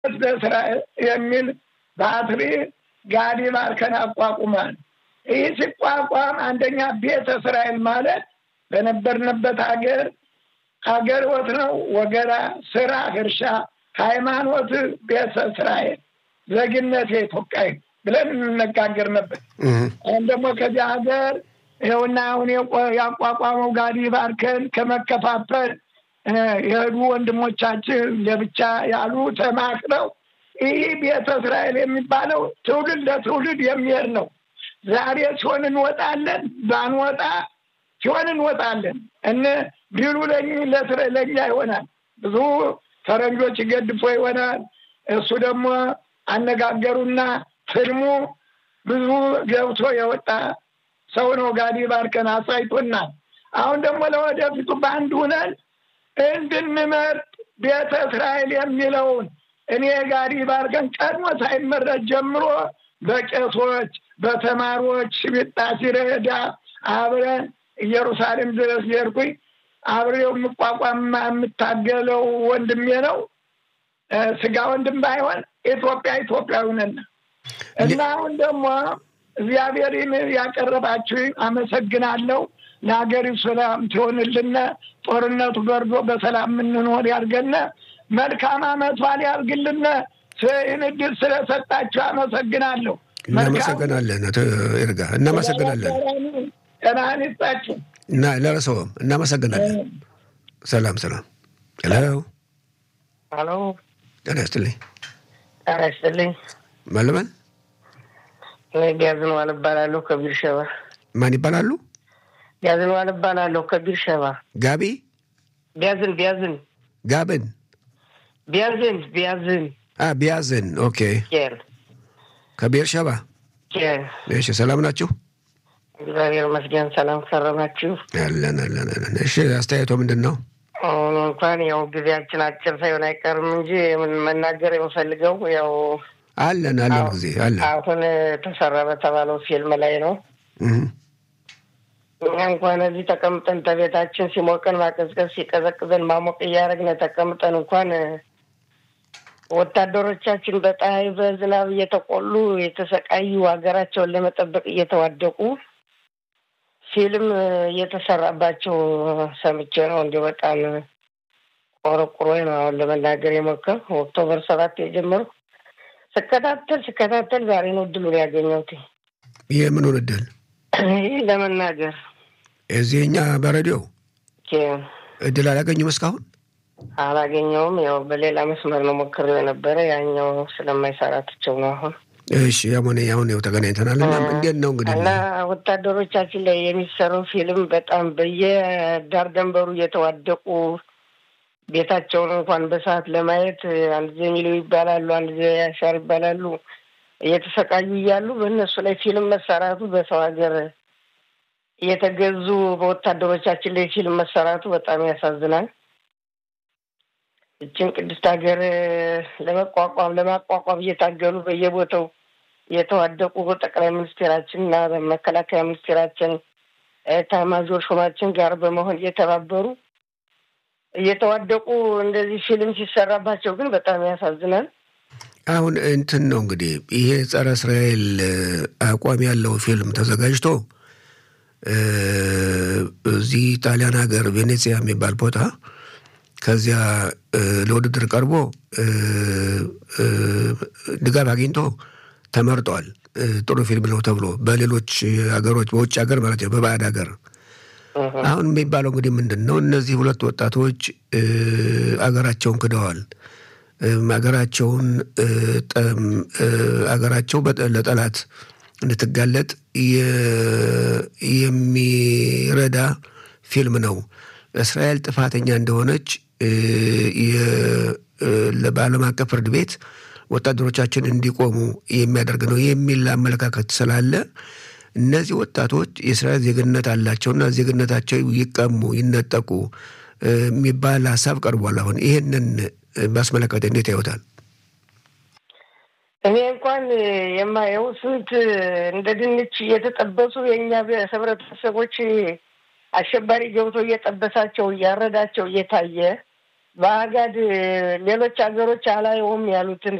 እስራኤል የሚል ባትሪ ጋዲ ባርከን አቋቁሟል። ይህ ሲቋቋም አንደኛ ቤተ እስራኤል ማለት በነበርንበት ሀገር ሀገር ወት ነው ወገራ፣ ስራ፣ እርሻ፣ ሃይማኖት ቤተ እስራኤል፣ ዜግነት የኢትዮጵያ ብለን እንነጋገር ነበር። አሁን ደግሞ ከዚህ ሀገር ይኸውና አሁን ያቋቋመው ጋዲ ባርከን ከመከፋፈል የሄዱ ወንድሞቻችን ለብቻ ያሉ ተማክረው ይህ ቤተ እስራኤል የሚባለው ትውልድ ለትውልድ የሚሄድ ነው። ዛሬ ሲሆን እንወጣለን፣ ባንወጣ ሲሆን እንወጣለን እነ ቢሉ ለእኛ ይሆናል። ብዙ ፈረንጆች ገድፎ ይሆናል። እሱ ደግሞ አነጋገሩና ፍልሙ ብዙ ገብቶ የወጣ ሰው ነው። ጋዲ ባርከን አሳይቶናል። አሁን ደግሞ ለወደፊቱ በአንድ ሁነን እንድንመርጥ ቤተ እስራኤል የሚለውን እኔ ጋዲ ባርከን ቀድሞ ሳይመረጥ ጀምሮ በቄሶች በተማሪዎች ሽቢጣ ሲረዳ አብረን ኢየሩሳሌም ድረስ ሄድኩኝ። አብሬው የምቋቋም የምታገለው ወንድሜ ነው። ስጋ ወንድም ባይሆን ኢትዮጵያ ኢትዮጵያዊ ነን እና አሁን ደግሞ እግዚአብሔርን ያቀረባችሁ አመሰግናለሁ። ለሀገሪቱ ሰላም ትሆንልን፣ ጦርነቱ በርዶ በሰላም የምንኖር ያድርገን። መልካም አመት በዓል ያድርግልን። ይህን እድል ስለሰጣችሁ አመሰግናለሁ። እናመሰግናለን። አቶ ይርጋ እናመሰግናለን። ጤናህን ይስጣችሁ እና ለረሰውም እናመሰግናለን። ሰላም ሰላም። ሄሎ ሄሎ፣ ጤና ይስጥልኝ። ጤና ይስጥልኝ። ማለመን ቢያዝን ዋል እባላለሁ ከቢር ሸባ። ማን ይባላሉ? ቢያዝን ዋል እባላለሁ ከቢር ሸባ። ጋቢ ቢያዝን ቢያዝን ጋብን ቢያዝን ቢያዝን ቢያዝን። ኦኬ ኬር ከቤር ሸባ። ኬር። እሺ ሰላም ናችሁ? እግዚአብሔር ይመስገን። ሰላም ከረማችሁ? አለን አለን አለን። እሺ አስተያየቶ ምንድን ነው? አሁን እንኳን ያው ጊዜያችን አጭር ሳይሆን አይቀርም እንጂ ምን መናገር የምፈልገው ያው አለን አለን ጊዜ አለን። አሁን ተሰራ በተባለው ፊልም ላይ ነው። እኛ እንኳን እዚህ ተቀምጠን ተቤታችን ሲሞቀን ማቀዝቀዝ ሲቀዘቅዘን ማሞቅ እያደረግን ተቀምጠን እንኳን ወታደሮቻችን በፀሐይ በዝናብ እየተቆሉ የተሰቃዩ ሀገራቸውን ለመጠበቅ እየተዋደቁ ፊልም እየተሰራባቸው ሰምቼ ነው። እንዲሁ በጣም ቆረቁሮ ነው አሁን ለመናገር የሞከር ኦክቶበር ሰባት የጀመሩ ስከታተል ስከታተል ዛሬ ነው እድሉን ያገኘሁት። ይህ ምኑን እድል ይህ ለመናገር እዚህ እኛ በሬዲዮ እድል አላገኙም እስካሁን አላገኘውም። ያው በሌላ መስመር ነው ሞክሬው የነበረ ያኛው ስለማይሰራ ትቸው ነው አሁን እሺ ያሞኔ አሁን ያው ተገናኝተናል። እና እንዴት ነው እንግዲህ እና ወታደሮቻችን ላይ የሚሰራው ፊልም በጣም በየዳር ደንበሩ እየተዋደቁ ቤታቸውን እንኳን በሰዓት ለማየት አንድ ጊዜ ሚሉ ይባላሉ፣ አንድ ጊዜ ያሻር ይባላሉ። እየተሰቃዩ እያሉ በእነሱ ላይ ፊልም መሰራቱ በሰው ሀገር እየተገዙ በወታደሮቻችን ላይ ፊልም መሰራቱ በጣም ያሳዝናል። እችን ቅድስት ሀገር ለመቋቋም ለማቋቋም እየታገሉ በየቦታው የተዋደቁ ጠቅላይ ሚኒስቴራችን እና መከላከያ ሚኒስቴራችን ኤታማዦር ሹማችን ጋር በመሆን እየተባበሩ እየተዋደቁ እንደዚህ ፊልም ሲሰራባቸው ግን በጣም ያሳዝናል። አሁን እንትን ነው እንግዲህ ይሄ ጸረ እስራኤል አቋም ያለው ፊልም ተዘጋጅቶ እዚህ ጣሊያን ሀገር ቬኔዚያ የሚባል ቦታ ከዚያ ለውድድር ቀርቦ ድጋፍ አግኝቶ ተመርጧል። ጥሩ ፊልም ነው ተብሎ በሌሎች ሀገሮች በውጭ ሀገር ማለት ነው በባዕድ ሀገር አሁን የሚባለው እንግዲህ ምንድን ነው? እነዚህ ሁለት ወጣቶች አገራቸውን ክደዋል። አገራቸውን አገራቸው ለጠላት እንድትጋለጥ የሚረዳ ፊልም ነው። እስራኤል ጥፋተኛ እንደሆነች በዓለም አቀፍ ፍርድ ቤት ወታደሮቻችን እንዲቆሙ የሚያደርግ ነው የሚል አመለካከት ስላለ እነዚህ ወጣቶች የእስራኤል ዜግነት አላቸውና ዜግነታቸው ይቀሙ፣ ይነጠቁ የሚባል ሀሳብ ቀርቧል። አሁን ይህንን ባስመለከተ እንዴት ያዩታል? እኔ እንኳን የማየው ስንት እንደ ድንች እየተጠበሱ የእኛ ህብረተሰቦች አሸባሪ ገብቶ እየጠበሳቸው እያረዳቸው እየታየ በአጋድ ሌሎች ሀገሮች አላየውም ያሉትን